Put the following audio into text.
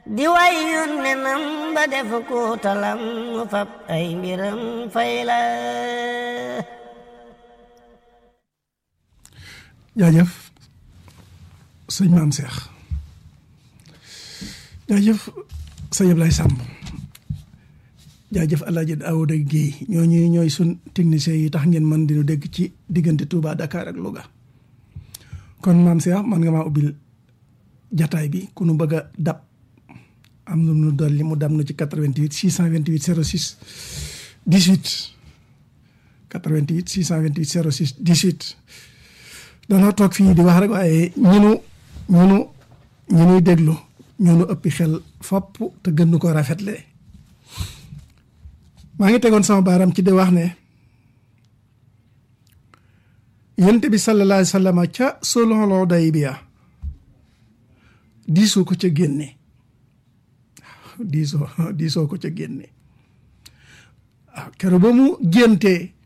di way yónnenam ba def ko talam mu fab ay mbiram fay la jaajëf sëñ maam Seex jaajëf sëñ Ablaye Samb jaajëf Alaaji Daawuda Géey ñooñu ñooy sun techniciens yi tax ngeen mën dinu dégg ci diggante Touba Dakar ak Louga kon maam Seex man nga maa ubbil jataay bi ku nu bëgg a dab am na nu dolli mu dam na ci 88 628 06 18 88 628 06 18 danoo toog fii di wax rek waaye ñunu ñunu ñu nuy déglu ñunu ëppi xel fopp te gën ko rafetle maa ngi tegoon sama baaram ci di wax ne yonent bi sallallahu alayhi wa sallam ca sulhul Hudaybiya diisoo ko ca génne diisoo diisoo ko ca génne waaw keroog ba mu géntee